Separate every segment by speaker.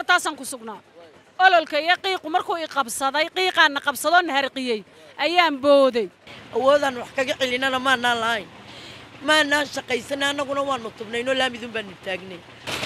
Speaker 1: bartaasaan ku sugnaa ololka iyo qiiqu markuu i qabsaday qiiqaanna qabsadoo na harqiyey ayaan booday
Speaker 2: awoodaan wax kaga celinana maanaan lahayn maanaan shaqaysanay annaguna waanu tubnaynoo laamidun baanu taagnay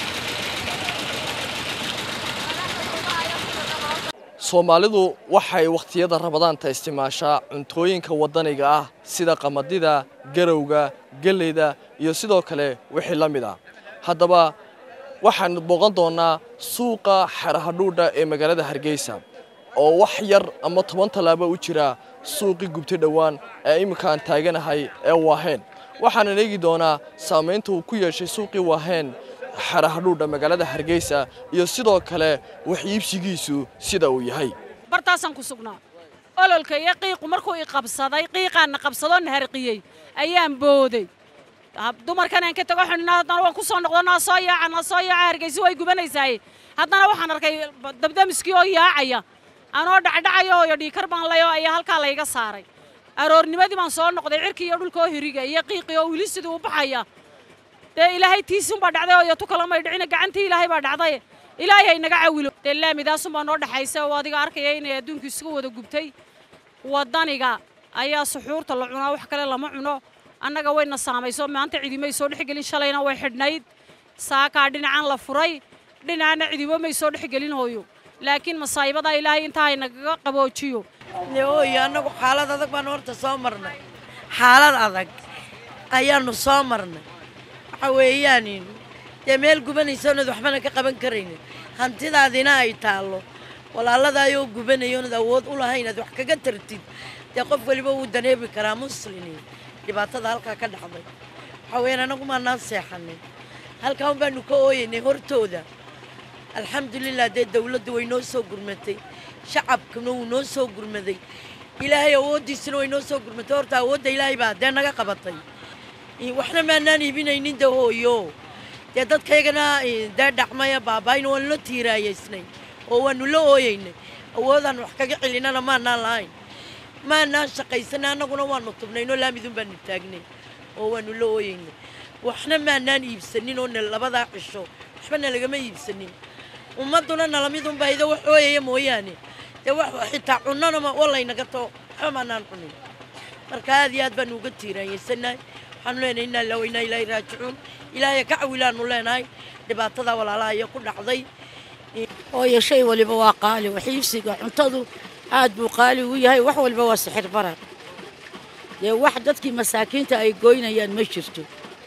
Speaker 3: soomaalidu waxay wakhtiyada rabadaanta isticmaashaa cuntooyinka waddaniga ah sida qamadida garowga geleyda iyo sidoo kale wixii la mid ah haddaba waxaanu booqan doonnaa suuqa xerahadhuudha ee magaalada hargeysa oo wax yar ama toban tallaabo u jira suuqii gubtay dhowaan ee imminkaan taaganahay ee waaheen waxaanan eegi doonaa saamaynta uu ku yeeshay suuqii waaheen xerahadhuudha magaalada hargeysa iyo sidoo kale wax iibsigiisu sida uu yahay
Speaker 1: bartaasaan ku sugnaa ololka iyo qiiqu markuu i qabsaday qiiqaanna qabsadoo na harqiyey ayaan booday dumarkan aan ka tago xunina haddana waan ku soo noqdonaa soo yaaca na soo yaaca hargeysa way gubanaysaay haddana waxaan arkay dabdamiskii oo yaacaya anoo dhacdhacaya oo dhiikar baan layo ayaa halkaa layga saaray aroornimadii baan soo noqday cirkii iyo dhulka oo hiriga iyo qiiqii oo wili sidii u baxaya dee ilaahay tiisunbaa dhacday oo iyo tu kalamay dhicina gacantii ilaahay baa dhacday ilaahay hay naga cawilo dee laamidaasunbaa noo dhexaysa oo adiga arkaya inay adduunku isugu wada gubtay waddaniga ayaa suxuurta la cunaa wax kale lama cuno annaga wayna saamayso maanta cidimay soo dhexgelin shalayna way xidhnayd saakaa dhinacan la furay dhinacana cidibo may soo dhexgelin hooyo laakiin masaayibadaa ilaahay intaa hay nagaga qaboojiyo
Speaker 2: ooyo annagu xaalad adag baanu horta soo marnay xaalad adag ayaanu soo marnay waxa weeyaan dee meel gubanaysa oonad waxbana ka qaban karaynin hantidaadina ay taallo walaaladaayoo gubanaya oonad awood u lahayn aad wax kaga tartid dee qof weliba wuu daneebi karaa muslimiin dhibaatada halkaa ka dhacday waxaa weyaan annagu maanaan seexanay halkaa un baanu ka ooyaynay hortooda alxamdulilah dee dawladdu way noo soo gurmatay shacabkuna wuu noo soo gurmaday ilaahay awooddiisuna way noo soo gurmatay horta awoodda ilaahay baa dee naga qabatay waxna maanaan iibinaynin de hooyo dee dadkaygana dee dhacmaya baaba'ayna waanu la tiiraayaysnay oo waanu la ooyaynay awoodaan wax kaga celinana maanaan lahayn maanaan shaqaysanay annaguna waanu tubnaynoo laamidun baanu taagnay oo waanu la ooyaynay waxna maanaan iibsanin oo labadaa cisho waxbana lagama iibsanin ummadduna nalamidunba ido wax ooyaya mooyaane dee wax xitaa cunnana walaynaga too waxba maanaan cunin marka aad iyo aad baanu uga tiiraanyaysanahay waxaanu leenahay innaa ilaa waynaa ilaahay raajicuun ilaahay ka cawilaanu leenahay dhibaatada walaalaha iyo ku dhacday
Speaker 4: hooyo shay waliba waa qaali waxiibsiga cuntadu aad buu qaali u yahay wax waliba waa sixir barar dee wax dadkii masaakiinta ay goynayaan ma jirto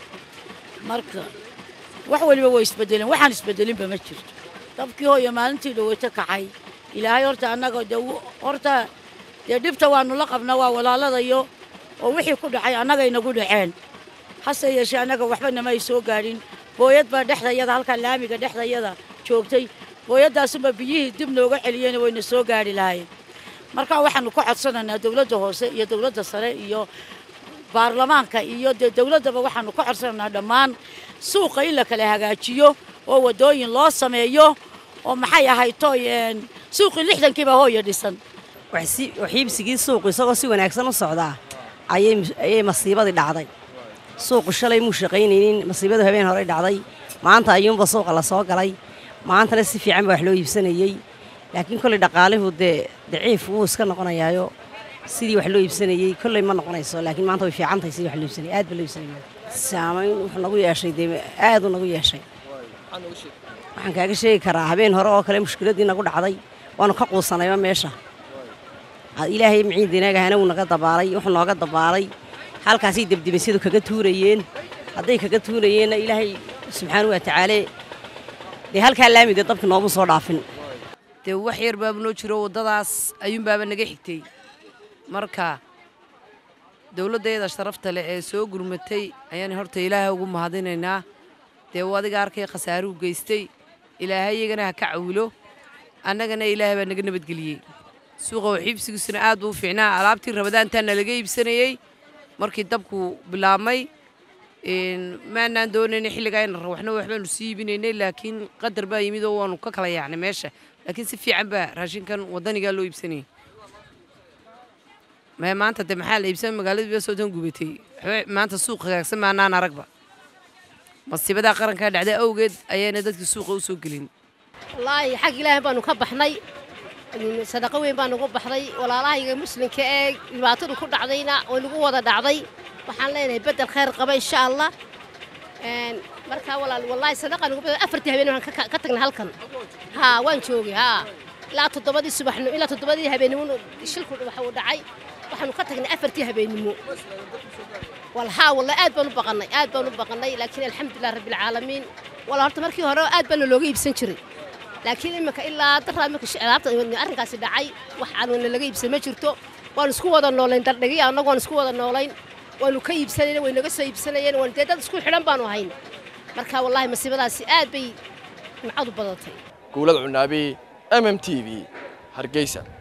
Speaker 4: marka wax waliba waa isbedeleen waxaan isbedelinba ma jirto dabkii hooyo maalintii dhaweyto kacay ilaahay horta annaga dee horta dee dhibta waanu la qabnaa waa walaaladayo oo wixii ku dhacay annagay nagu dhaceen hase yeeshee annaga waxba nama ay soo gaadhin booyad baa dhexdayada halkaa laamiga dhexdayada joogtay booyadaasunba biyihii dib nooga celiyeen wayna soo gaadhi lahayn markaa waxaanu ka codsanaynaa dowladda hoose iyo dowladda sare iyo baarlamaanka iyo dee dowladdaba waxaanu ka codsanaynaa dhammaan suuqa in la kala hagaajiyo oo waddooyin loo sameeyo oo maxay ahayto suuqii lixdankiiba hooya dhisan
Speaker 5: waxiibsigii suuqu isagoo si wanaagsan u socdaa ayay masiibadii dhacday suuqu shalay muu shaqaynaynin masiibadu habeen horey dhacday maanta ayuunba suuqa la soo galay maantana si fiican baa wax loo iibsanayey laakiin kolley dhaqaalihu dee daciif wuu iska noqonayaayo sidii wax loo iibsanayey kolley ma noqonayso laakiin maanta way fiican tahay sidii wax loo iibsanayay aad baa loo iibsanaya saamayn wuxuu nagu yeeshay dee aad uu nagu yeeshay waxaan kaaga sheegi karaa habeen hore oo kale mushkiladdii nagu dhacday waanu ka quusanayba meesha ilaahay miciidinagahana wuu naga dabaalay wuxuu nooga dabaalay halkaasay debdebasyadu kaga tuurayeen hadday kaga tuurayeenna ilaahay subxaanau wa tacaale dee halkaa laamide dabka nooma soo dhaafin
Speaker 6: dee wax yar baaba noo jiro waddadaas ayuunbaaba naga xigtay marka dowladdeeda sharafta leh ee soo gurmatay ayaan horta ilaahay ugu mahadinaynaa dee uu adiga arkay khasaaruhu geystay ilaahay iyagana ha ka cawilo annagana ilaahay baa naga nabadgeliyey suuqa waxiibsigiisuna aad buu u fiicnaa alaabtii rabadaantaana laga iibsanayey markii dabku bilaabmay maanaan doonaynay xilligaa in waxna waxbaanu sii iibinaynay laakiin qadar baa yimid oo waanu ka kala yaacnay meesha laakiin si fiican baa raashinkan waddanigaa loo iibsanayay maya maanta de maxaa la iibsan magaaladii baa soodan gubatay waxba maanta suuq hagaagsan maanaan aragba masiibadaa qarankaa dhacday awgeed ayaana dadkii suuqa u soo gelin
Speaker 7: wallaahi xag ilaahay baanu ka baxnay sadaqo weyn baa nagu baxday walaalahayga muslimka ee dhibaatadu ku dhacdayna way nagu wada dhacday waxaan leenahay beddel khayr qaba insha allah markaa walaal wallaahi sadaqa nagu badan afartii habeen waan ka tagnay halkan haa waan joogay haa ilaa toddobadii subaxnimo ilaa toddobadii habeennimo shilku waxa uu dhacay waxaanu ka tagnay afartii habeennimo wal haa walla aad baan u baqannay aad baan u baqannay laakiin alxamdulilah rabbilcaalamiin walla horta markii hore aad baana looga iibsan jiray laakiin imika ilaa daraa imika alaabta arrinkaasi dhacay wax aan laga iibsan ma jirto waan isku wada noolayn dardhigi annagu waan isku wada noolayn waanu ka iibsanayna way naga soo iibsanayeen waan dee dad isku xidhan baanu ahayn marka wallaahi masiibadaasi aad bay nimcadu badatay
Speaker 3: guulad cunaabi m m t v hargeysa